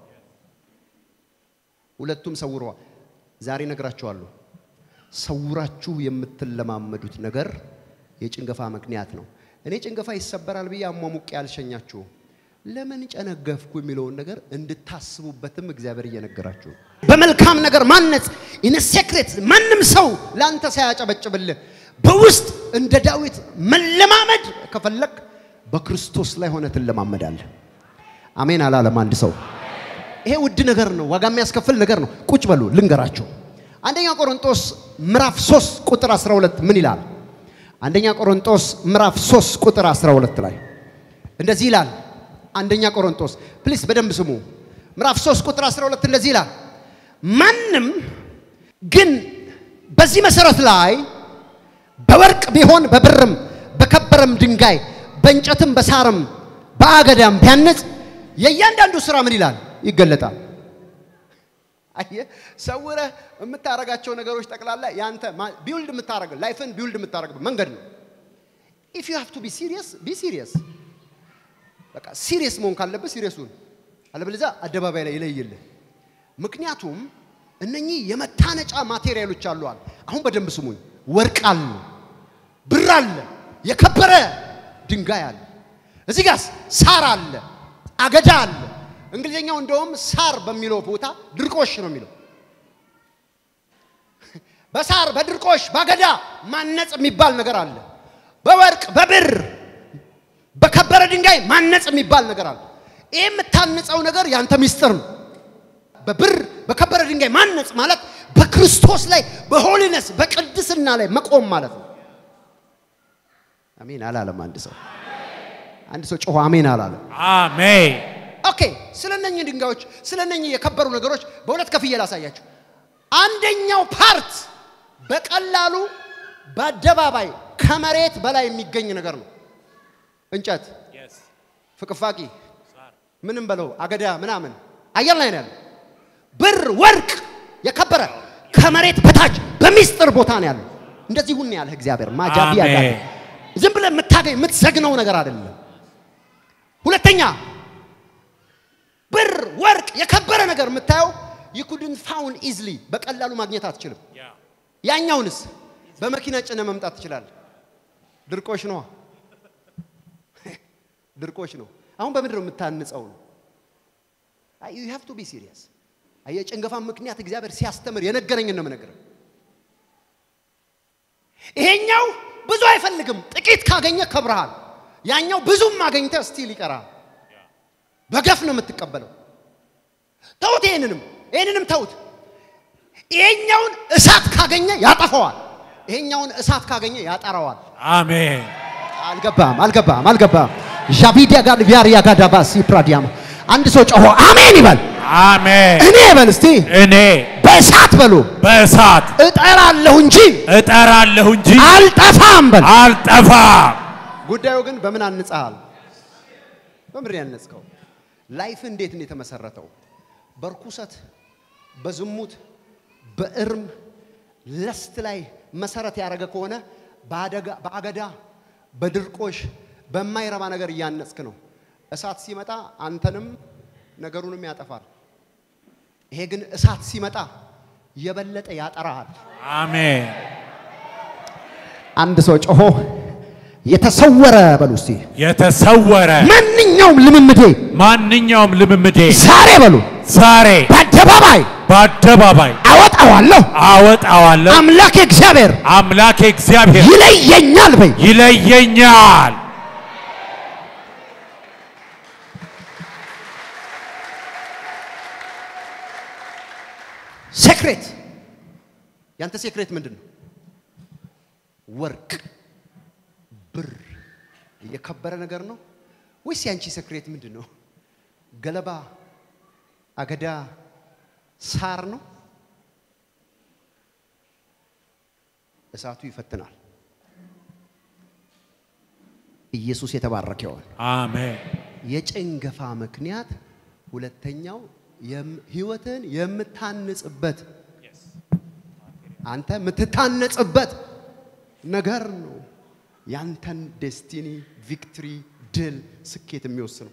ሁለቱም ሰውረዋል። ዛሬ ነግራችኋለሁ። ሰውራችሁ የምትለማመዱት ነገር የጭንገፋ ምክንያት ነው። እኔ ጭንገፋ ይሰበራል ብዬ አሟሙቄ አልሸኛችሁም። ለምን ጨነገፍኩ የሚለውን ነገር እንድታስቡበትም እግዚአብሔር እየነገራችሁ ነው። በመልካም ነገር ማነጽ ኢን ሴክሬት ማንም ሰው ለአንተ ሳያጨበጭብልህ በውስጥ እንደ ዳዊት መለማመድ ከፈለግ በክርስቶስ ላይ ሆነ ትለማመዳለህ። አሜን አላለም አንድ ሰው። ይሄ ውድ ነገር ነው፣ ዋጋ የሚያስከፍል ነገር ነው። ቁጭ በሉ ልንገራችሁ። አንደኛ ቆሮንጦስ ምዕራፍ 3 ቁጥር 12 ምን ይላል? አንደኛ ቆሮንጦስ ምዕራፍ 3 ቁጥር 12 ላይ እንደዚህ ይላል። አንደኛ ቆሮንጦስ ፕሊስ በደንብ ስሙ። ምዕራፍ 3 ቁጥር 12 እንደዚህ ይላል። ማንም ግን በዚህ መሰረት ላይ በወርቅ ቢሆን በብርም በከበረም ድንጋይ በእንጨትም በሳርም በአገዳም ቢያነጽ የእያንዳንዱ ስራ ምን ይላል ይገለጣል። አየህ፣ ሰውረህ የምታረጋቸው ነገሮች ጠቅላላ ያንተ ቢውልድ የምታረግ ላይፍን ቢውልድ የምታረግበት መንገድ ነው። ኢፍ ዩ ሃቭ ቱ ቢ ሲሪየስ ቢ ሲሪየስ። በቃ ሲሪየስ መሆን ካለብህ ሲሪየሱን፣ አለበለዚያ አደባባይ ላይ ይለይልህ። ምክንያቱም እነኚህ የመታነጫ ማቴሪያሎች አሉ አለ። አሁን በደንብ ስሙኝ። ወርቅ አለ፣ ብር አለ፣ የከበረ ድንጋይ አለ። እዚህ ጋር ሳር አለ፣ አገዳ አለ። እንግሊዝኛው እንደውም ሳር በሚለው ቦታ ድርቆሽ ነው የሚለው። በሳር በድርቆሽ ባገዳ ማነጽ የሚባል ነገር አለ። በወርቅ በብር በከበረ ድንጋይ ማነጽ የሚባል ነገር አለ። ይህ የምታንጸው ነገር ያንተ ሚስጥር ነው። በብር በከበረ ድንጋይ ማነጽ ማለት በክርስቶስ ላይ በሆሊነስ በቅድስና ላይ መቆም ማለት ነው። አሜን አላለም አንድ ሰው። አንድ ሰው ጮሆ አሜን አላለም። አሜን። ኦኬ ስለ እነኚህ ድንጋዮች ስለ እነኚህ የከበሩ ነገሮች በሁለት ከፍዬ ላሳያችሁ። አንደኛው ፓርት በቀላሉ በአደባባይ ከመሬት በላይ የሚገኝ ነገር ነው። እንጨት፣ ፍቅፋቂ፣ ምንም በለው አገዳ ምናምን አየር ላይ ነው ያለው። ብር፣ ወርቅ የከበረ ከመሬት በታች በሚስጥር ቦታ ነው ያለው። እንደዚህ ሁን ያለህ እግዚአብሔር ማጃቢ ያጋ አሜን። ዝም ብለህ የምታገኝ የምትዘግነው ነገር አይደለም። ሁለተኛ ብር፣ ወርቅ፣ የከበረ ነገር የምታየው ይኩድን ፋውን ኢዝሊ በቀላሉ ማግኘት አትችልም። ያኛውንስ በመኪና ጭነ መምጣት ትችላለህ። ድርቆሽ ነዋ፣ ድርቆሽ ነው። አሁን በምንድን ነው የምታንጸው ነው? ዩ ሃቭ ቱ ቢ ሲሪየስ። የጭንገፋ ምክንያት እግዚአብሔር ሲያስተምር የነገረኝን ነው የምነግርህ። ይሄኛው ብዙ አይፈልግም፣ ጥቂት ካገኘ ከብረሃል። ያኛው ብዙም አገኝተ ስቲል ይቀራል። በገፍ ነው የምትቀበለው። ተውት፣ ይሄንንም ይሄንንም ተውት። ይሄኛውን እሳት ካገኘ ያጠፈዋል፣ ይሄኛውን እሳት ካገኘ ያጠራዋል። አሜን። አልገባም አልገባም አልገባም። ዣቪዲያ ጋር ቪያሪያ ጋር ዳባሲ ፕራዲያማ አንድ ሰው ጮሆ አሜን ይበል። አሜን። እኔ በል እስቲ እኔ በእሳት በሉ በእሳት እጠራለሁ እንጂ እጠራለሁ እንጂ አልጠፋም በል። አልጠፋም። ጉዳዩ ግን በምን አንጸሃል? በምድር ያነጽከው ላይፍ እንዴት ነው የተመሰረተው? በርኩሰት፣ በዝሙት፣ በእርም ለስት ላይ መሰረት ያደረገ ከሆነ በአደጋ- በአገዳ በድርቆሽ በማይረባ ነገር እያነጽክ ነው። እሳት ሲመጣ አንተንም ነገሩንም ያጠፋል። ይሄ ግን እሳት ሲመጣ የበለጠ ያጠራሃል። አሜን። አንድ ሰው ጮሆ የተሰወረ በሉ እስቲ የተሰወረ ማንኛውም ልምምዴ ማንኛውም ልምምዴ ዛሬ በሉ ዛሬ በአደባባይ በአደባባይ አወጣዋለሁ። አወጣዋለሁ። አምላኬ እግዚአብሔር አምላኬ እግዚአብሔር ይለየኛል በይ። ይለየኛል። ሴክሬት ያንተ ሴክሬት ምንድን ነው? ወርቅ፣ ብር፣ የከበረ ነገር ነው ወይስ ያንቺ ሴክሬት ምንድን ነው? ገለባ፣ አገዳ፣ ሳር ነው? እሳቱ ይፈትናል። ኢየሱስ የተባረከ ይሆን። አሜን። የጭንገፋ ምክንያት ሁለተኛው የም- ህይወትን የምታንጽበት አንተ የምትታነጽበት ነገር ነው። ያንተን ዴስቲኒ፣ ቪክትሪ፣ ድል፣ ስኬት የሚወስነው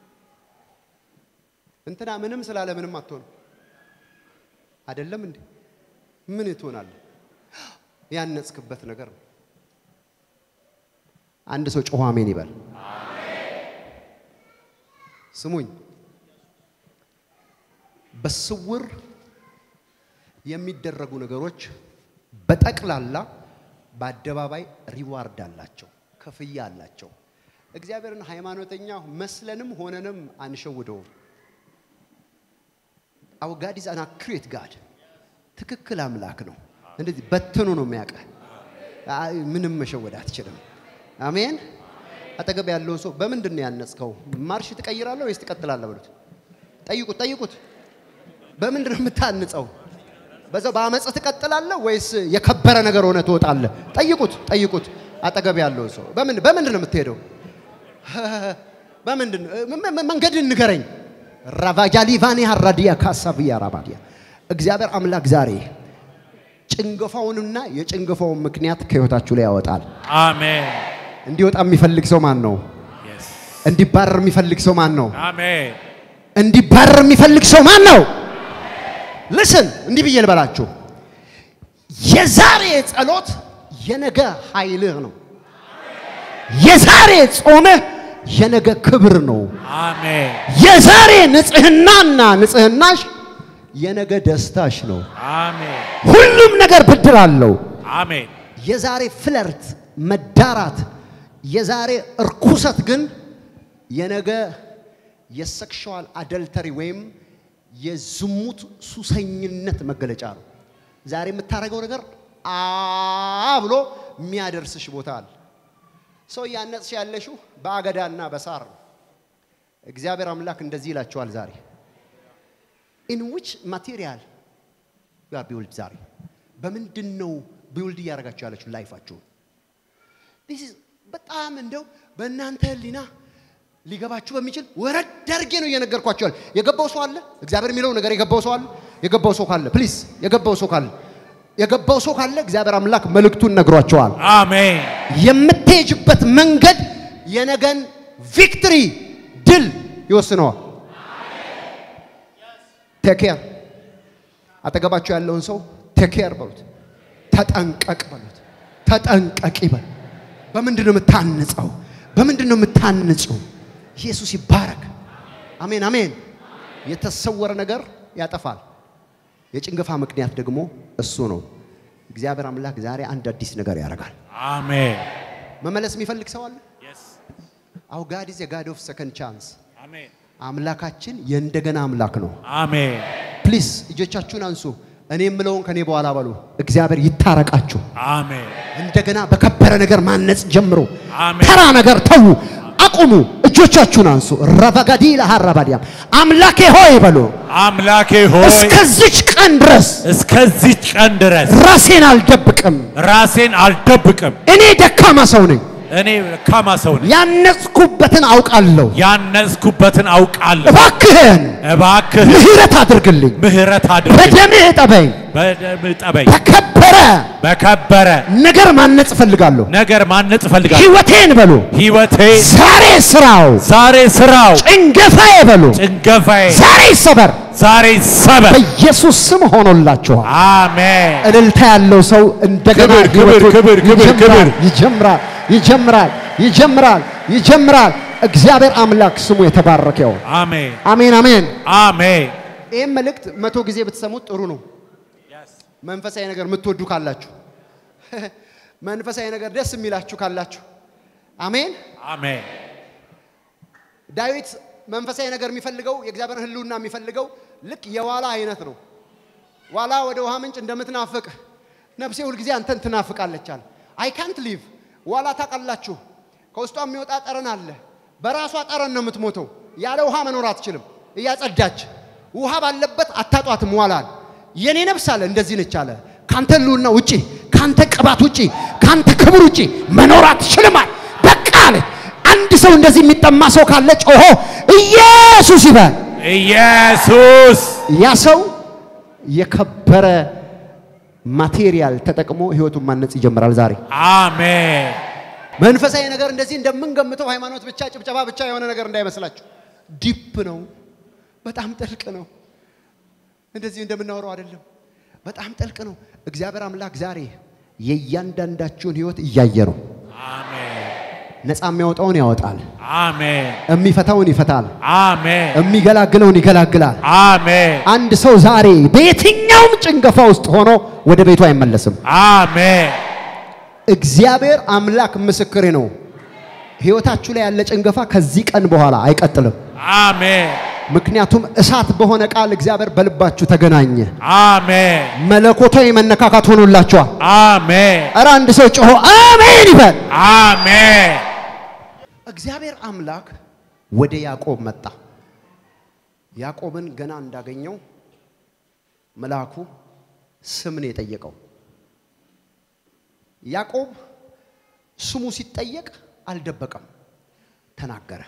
እንትና ምንም ስላለ ምንም አትሆንም። አይደለም እንዴ? ምን ትሆናለህ? ያነጽክበት ነገር ነው። አንድ ሰው ጮኸ አሜን ይበል። ስሙኝ፣ በስውር የሚደረጉ ነገሮች በጠቅላላ በአደባባይ ሪዋርድ አላቸው፣ ክፍያ አላቸው። እግዚአብሔርን ሃይማኖተኛ መስለንም ሆነንም አንሸውደውም። አው ጋድ ኢዝ አን አክሬት ጋድ ትክክል አምላክ ነው። እንደዚህ በትኑ ነው የሚያውቀህ። አይ ምንም መሸወድ አትችልም። አሜን። አጠገብ ያለውን ሰው በምንድን ነው ያነጽከው? ማርሽ ትቀይራለህ ወይስ ትቀጥላለህ? በሉት። ጠይቁት፣ ጠይቁት። በምንድን ነው የምታንጸው? በዛው በአመፅ ትቀጥላለህ ወይስ የከበረ ነገር ሆነ ትወጣለህ? ጠይቁት፣ ጠይቁት። አጠገብ ያለውን ሰው በምን በምንድን ነው የምትሄደው? በምንድን ነው ም- ም- መንገድን ንገረኝ። ራቫጃሊቫኒ ሀራዲያ ካሳብያ ራባዲያ እግዚአብሔር አምላክ ዛሬ ጭንገፋውንና የጭንገፋውን ምክንያት ከህይወታችሁ ላይ ያወጣል። አሜን። እንዲወጣ የሚፈልግ ሰው ማን ነው? Yes. እንዲባረር የሚፈልግ ሰው ማን ነው? አሜን። እንዲባረር የሚፈልግ ሰው ማን ነው? ልስን እንዲህ ብዬ ልበላችሁ፣ የዛሬ ጸሎት የነገ ኃይልህ ነው። የዛሬ ጾምህ የነገ ክብር ነው። አሜን። የዛሬ ንጽህናና ንጽህናሽ የነገ ደስታሽ ነው። አሜን። ሁሉም ነገር ብድር አለው። አሜን። የዛሬ ፍለርት መዳራት፣ የዛሬ እርኩሰት ግን የነገ የሴክሽዋል አደልተሪ ወይም የዝሙት ሱሰኝነት መገለጫ ነው። ዛሬ የምታደርገው ነገር አ ብሎ የሚያደርስሽ ቦታ አለ። ሰው እያነጽሽ ያለሽው በአገዳና በሳር ነው። እግዚአብሔር አምላክ እንደዚህ ይላቸዋል ዛሬ ኢን ዊች ማቴሪያል ዩ አር ቢውልድ ዛሬ በምንድን ነው ቢውልድ እያደረጋችሁ ያለችው ላይፋችሁን? This is በጣም እንደው በእናንተ ህሊና ሊገባችሁ በሚችል ወረድ አድርጌ ነው እየነገርኳችሁ ያለ። የገባው ሰው አለ? እግዚአብሔር የሚለው ነገር የገባው ሰው አለ? የገባው ሰው ካለ ፕሊዝ፣ የገባው ሰው ካለ የገባው ሰው ካለ እግዚአብሔር አምላክ መልእክቱን ነግሯቸዋል። አሜን። የምትሄጅበት መንገድ የነገን ቪክትሪ ድል ይወስነዋል። ቴኬር አጠገባቸው ያለውን ሰው ቴኬር በሉት። ተጠንቀቅ በሉት። ተጠንቀቅ ይበል። በምንድን ነው የምታንጸው? በምንድን ነው የምታንጸው? ኢየሱስ ይባረክ። አሜን አሜን። የተሰወረ ነገር ያጠፋል። የጭንገፋ ምክንያት ደግሞ እሱ ነው። እግዚአብሔር አምላክ ዛሬ አንድ አዲስ ነገር ያደርጋል። አሜን። መመለስ የሚፈልግ ሰው አለ? አው ጋድ ኢዝ ጋድ ኦፍ ሰከንድ ቻንስ። አሜን። አምላካችን የእንደገና አምላክ ነው። አሜን። ፕሊስ እጆቻችሁን አንሱ። እኔ የምለውን ከኔ በኋላ በሉ። እግዚአብሔር ይታረቃችሁ። አሜን። እንደገና በከበረ ነገር ማነጽ ጀምሮ አሜን። ተራ ነገር ተዉ፣ አቁሙ። እጆቻችሁን አንሱ። ረበጋዲ ለሃራባዲያም አምላኬ ሆይ በሉ። አምላኬ ሆይ እስከዚች ቀን ድረስ እስከዚች ቀን ድረስ ራሴን አልደብቅም። ራሴን አልደብቅም። እኔ ደካማ ሰው ነኝ። እኔ ደካማ ሰው ነኝ። ያነጽኩበትን አውቃለሁ። ያነጽኩበትን አውቃለሁ። እባክህን እባክህ ምሕረት አድርግልኝ፣ ምህረት አድርግ። በደምህ እጠበኝ። በደም ጠበኝ። በከበረ በከበረ ነገር ማነጽ እፈልጋለሁ። ነገር ማነጽ እፈልጋለሁ። ሕይወቴን በሉ ሕይወቴ ዛሬ ስራው ዛሬ ስራው ጭንገፋዬ በሉ ጭንገፋዬ ዛሬ ይሰበር ዛሬ ሰበር። በኢየሱስ ስም ሆኖላችኋል። አሜን። እልልታ ያለው ሰው እንደገና ክብር፣ ክብር፣ ሕይወቱን ክብር፣ ክብር፣ ይጀምራል፣ ክብር። ይጀምራል ይጀምራል ይጀምራል ይጀምራል። እግዚአብሔር አምላክ ስሙ የተባረከ ይሁን። አሜን። አሜን አሜን። አሜን። ይህም መልእክት መቶ ጊዜ ብትሰሙት ጥሩ ነው። መንፈሳዊ ነገር የምትወዱ ካላችሁ፣ መንፈሳዊ ነገር ደስ የሚላችሁ ካላችሁ፣ አሜን። አሜን። ዳዊት መንፈሳዊ ነገር የሚፈልገው የእግዚአብሔርን ሕልውና የሚፈልገው ልክ የዋላ አይነት ነው። ዋላ ወደ ውሃ ምንጭ እንደምትናፍቅ ነፍሴ ሁልጊዜ አንተን ትናፍቃለች አለ። አይ ካንት ሊቭ ዋላ ታውቃላችሁ፣ ከውስጧ የሚወጣ ጠረን አለ። በራሷ ጠረን ነው የምትሞተው። ያለ ውሃ መኖር አትችልም። እያጸዳች ውሃ ባለበት አታጧትም። ዋላል የኔ ነፍስ አለ እንደዚህ ነች አለ። ካንተ ሕልውና ውጪ፣ ካንተ ቅባት ውጪ፣ ካንተ ክብር ውጪ መኖር አትችልም አለ። በቃ አለ። አንድ ሰው እንደዚህ የሚጠማ ሰው ካለ ጮሆ ኢየሱስ ይበል። ኢየሱስ ያ ሰው የከበረ ማቴሪያል ተጠቅሞ ህይወቱን ማነጽ ይጀምራል። ዛሬ አሜን። መንፈሳዊ ነገር እንደዚህ እንደምንገምተው ሃይማኖት ብቻ ጭብጨባ ብቻ የሆነ ነገር እንዳይመስላችሁ። ዲፕ ነው፣ በጣም ጥልቅ ነው። እንደዚህ እንደምናወራው አይደለም፣ በጣም ጥልቅ ነው። እግዚአብሔር አምላክ ዛሬ የእያንዳንዳችሁን ህይወት እያየ ነው። አሜን። ነፃ የሚያወጣውን ያወጣል፣ አሜን። የሚፈታውን ይፈታል፣ አሜን። የሚገላግለውን ይገላግላል። አሜን። አንድ ሰው ዛሬ በየትኛውም ጭንገፋ ውስጥ ሆኖ ወደ ቤቱ አይመለስም። አሜን። እግዚአብሔር አምላክ ምስክሬ ነው። ህይወታችሁ ላይ ያለ ጭንገፋ ከዚህ ቀን በኋላ አይቀጥልም። አሜን። ምክንያቱም እሳት በሆነ ቃል እግዚአብሔር በልባችሁ ተገናኘ። አሜን። መለኮታዊ መነካካት ሆኖላችኋል። አሜን። እረ አንድ ሰው ጮሆ አሜን ይበል። አሜን። እግዚአብሔር አምላክ ወደ ያዕቆብ መጣ። ያዕቆብን ገና እንዳገኘው መልአኩ ስም ነው የጠየቀው። ያዕቆብ ስሙ ሲጠየቅ አልደበቀም፣ ተናገረ።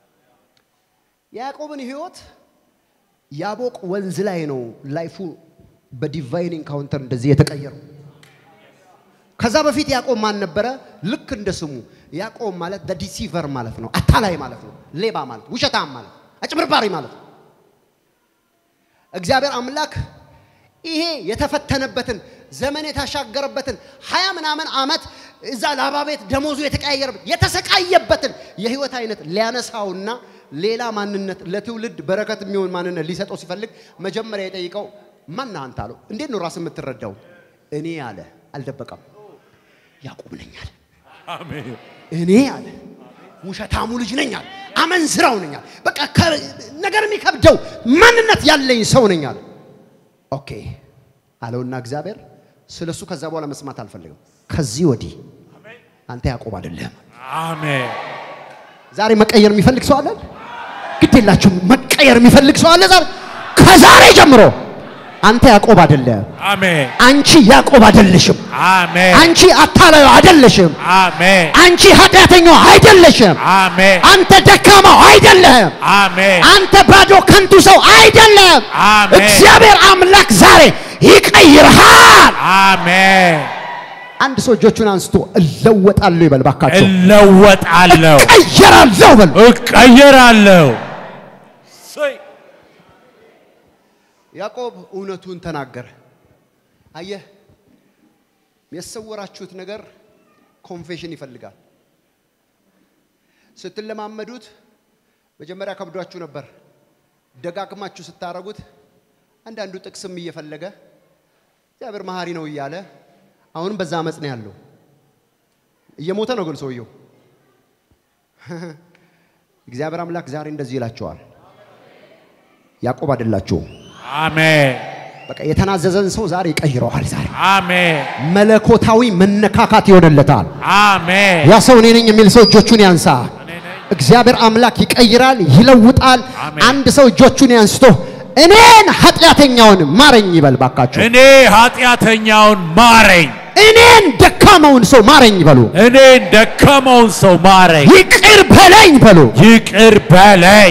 የያዕቆብን ህይወት ያቦቅ ወንዝ ላይ ነው ላይፉ በዲቫይን ኢንካውንተር እንደዚህ የተቀየረው። ከዛ በፊት ያዕቆብ ማን ነበረ? ልክ እንደ ስሙ ያዕቆብ ማለት ዲሲቨር ማለት ነው፣ አታላይ ማለት ነው፣ ሌባ ማለት ውሸታም ማለት አጭበርባሪ ማለት ነው። እግዚአብሔር አምላክ ይሄ የተፈተነበትን ዘመን የታሻገረበትን ሀያ ምናምን ዓመት እዛ ላባ ቤት ደሞዙ የተቀያየረበት የተሰቃየበትን የህይወት አይነት ሊያነሳውና ሌላ ማንነት ለትውልድ በረከት የሚሆን ማንነት ሊሰጠው ሲፈልግ መጀመሪያ የጠይቀው ማን ነህ አንተ አለው። እንዴት ነው ራስ የምትረዳው? እኔ አለ አልደበቀም፣ ያዕቆብ ነኝ አለ። አሜን። እኔ አለ ውሸታሙ ልጅ ነኝ አለ። አመንዝራው ነኝ አለ። በቃ ከ- ነገር የሚከብደው ማንነት ያለኝ ሰው ነኝ አለ። ኦኬ አለውና እግዚአብሔር ስለ እሱ ከዛ በኋላ መስማት አልፈልግም። ከዚህ ወዲህ አንተ ያዕቆብ አይደለህም። አሜን። ዛሬ መቀየር የሚፈልግ ሰው አለ? ግድ የላችሁም። መቀየር የሚፈልግ ሰው አለ? ዛሬ ከዛሬ ጀምሮ አንተ ያዕቆብ አይደለህም። አሜን። አንቺ ያዕቆብ አይደለሽም። አሜን። አንቺ አታላዩ አይደለሽም። አሜን። አንቺ ኃጢአተኛው አይደለሽም። አሜን። አንተ ደካማው አይደለህም። አሜን። አንተ ባዶ ከንቱ ሰው አይደለም። አሜን። እግዚአብሔር አምላክ ዛሬ ይቀይርሃል። አሜን። አንድ ሰው እጆቹን አንስቶ እለወጣለሁ ይበል ባካቸው። እለወጣለሁ፣ እቀየራለሁ በል። እቀየራለሁ። ያዕቆብ እውነቱን ተናገረ። አየህ፣ የሰወራችሁት ነገር ኮንፌሽን ይፈልጋል። ስትለማመዱት መጀመሪያ ከብዷችሁ ነበር። ደጋግማችሁ ስታረጉት አንዳንዱ ጥቅስም እየፈለገ እግዚአብሔር መሐሪ ነው እያለ አሁንም በዛ አመፅ ነው ያለው። እየሞተ ነው ግን ሰውየው። እግዚአብሔር አምላክ ዛሬ እንደዚህ ይላቸዋል፣ ያዕቆብ አይደላችሁም። አሜን በቃ የተናዘዘን ሰው ዛሬ ይቀይረዋል። ዛሬ አሜን መለኮታዊ መነካካት ይሆንለታል። አሜን ያ ሰው እኔ ነኝ የሚል ሰው እጆቹን ያንሳ። እኔ ነኝ። እግዚአብሔር አምላክ ይቀይራል፣ ይለውጣል። አሜን። አንድ ሰው እጆቹን ያንስቶ እኔን ኃጢአተኛውን ማረኝ ይበል ባካችሁ። እኔ ኃጢአተኛውን ማረኝ፣ እኔን ደካማውን ሰው ማረኝ በሉ። እኔን ደከመውን ሰው ማረኝ፣ ይቅር በለኝ በሉ። ይቅር በለኝ።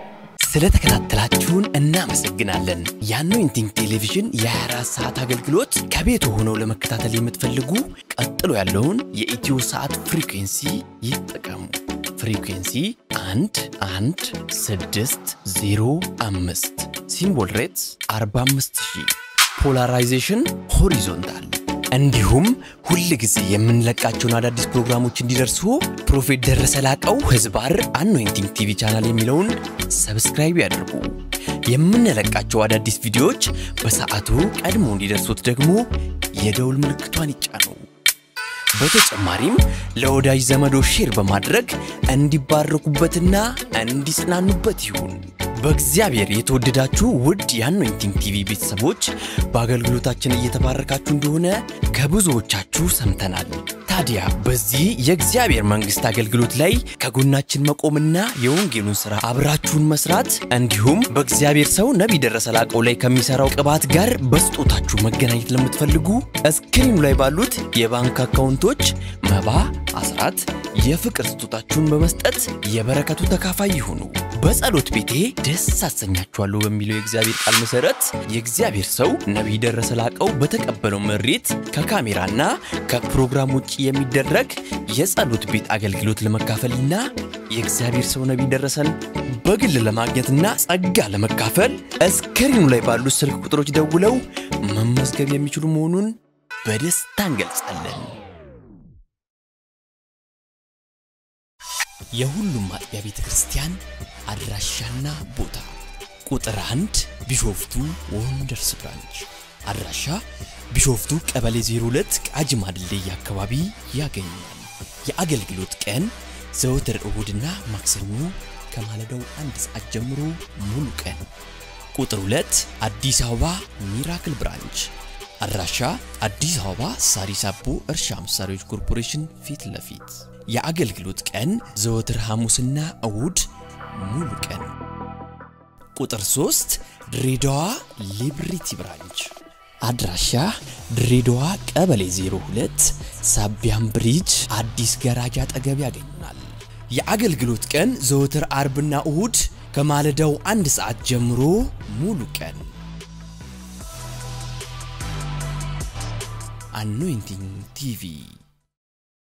ስለተከታተላችሁን እናመሰግናለን። የአኖይንቲንግ ቴሌቪዥን የ24 ሰዓት አገልግሎት ከቤት ሆነው ለመከታተል የምትፈልጉ ቀጥሎ ያለውን የኢትዮ ሰዓት ፍሪኩንሲ ይጠቀሙ። ፍሪኩንሲ 1 1 6 0 5 ሲምቦል ሬትስ 45000 ፖላራይዜሽን ሆሪዞንታል እንዲሁም ሁል ጊዜ የምንለቃቸውን አዳዲስ ፕሮግራሞች እንዲደርሱ ፕሮፌት ደረሰ ላቀው ህዝባር አኖይንቲንግ ቲቪ ቻናል የሚለውን ሰብስክራይብ ያድርጉ። የምንለቃቸው አዳዲስ ቪዲዮዎች በሰዓቱ ቀድሞ እንዲደርሱት ደግሞ የደውል ምልክቷን ይጫኑ። በተጨማሪም ለወዳጅ ዘመዶ ሼር በማድረግ እንዲባረኩበትና እንዲጽናኑበት ይሁን። በእግዚአብሔር የተወደዳችሁ ውድ የአኖይንቲንግ ቲቪ ቤተሰቦች በአገልግሎታችን እየተባረካችሁ እንደሆነ ከብዙዎቻችሁ ሰምተናል። ታዲያ በዚህ የእግዚአብሔር መንግሥት አገልግሎት ላይ ከጎናችን መቆምና የወንጌሉን ሥራ አብራችሁን መስራት እንዲሁም በእግዚአብሔር ሰው ነቢይ ደረሰ ላቀው ላይ ከሚሠራው ቅባት ጋር በስጦታችሁ መገናኘት ለምትፈልጉ እስክሪኑ ላይ ባሉት የባንክ አካውንቶች መባ፣ አስራት፣ የፍቅር ስጦታችሁን በመስጠት የበረከቱ ተካፋይ ይሁኑ። በጸሎት ቤቴ ደስ አሰኛችኋለሁ በሚለው የእግዚአብሔር ቃል መሰረት የእግዚአብሔር ሰው ነቢይ ደረሰ ላቀው በተቀበለው መሬት ከካሜራና ከፕሮግራም ውጭ የሚደረግ የጸሎት ቤት አገልግሎት ለመካፈልና የእግዚአብሔር ሰው ነቢይ ደረሰን በግል ለማግኘትና ጸጋ ለመካፈል እስክሪኑ ላይ ባሉት ስልክ ቁጥሮች ደውለው መመዝገብ የሚችሉ መሆኑን በደስታ እንገልጻለን። የሁሉም አጥቢያ ቤተ ክርስቲያን አድራሻና ቦታ ቁጥር አንድ ቢሾፍቱ ወንደርስ ብራንች አድራሻ ቢሾፍቱ ቀበሌ 02 ቃጂማ ድልድይ አካባቢ ያገኛል። የአገልግሎት ቀን ዘወትር እሁድና ማክሰኞ ከማለዳው አንድ ሰዓት ጀምሮ ሙሉ ቀን። ቁጥር 2 አዲስ አበባ ሚራክል ብራንች አድራሻ አዲስ አበባ ሳሪስ አቦ እርሻ መሳሪያዎች ኮርፖሬሽን ፊት ለፊት የአገልግሎት ቀን ዘወትር ሐሙስና እሁድ ሙሉ ቀን። ቁጥር 3 ድሬዳዋ ሊብሪቲ ብራንች አድራሻ ድሬዳዋ ቀበሌ 02 ሳቢያም ብሪጅ አዲስ ገራጃ አጠገብ ያገኙናል። የአገልግሎት ቀን ዘወትር አርብና እሁድ ከማለዳው አንድ ሰዓት ጀምሮ ሙሉ ቀን። አኖይንቲንግ ቲቪ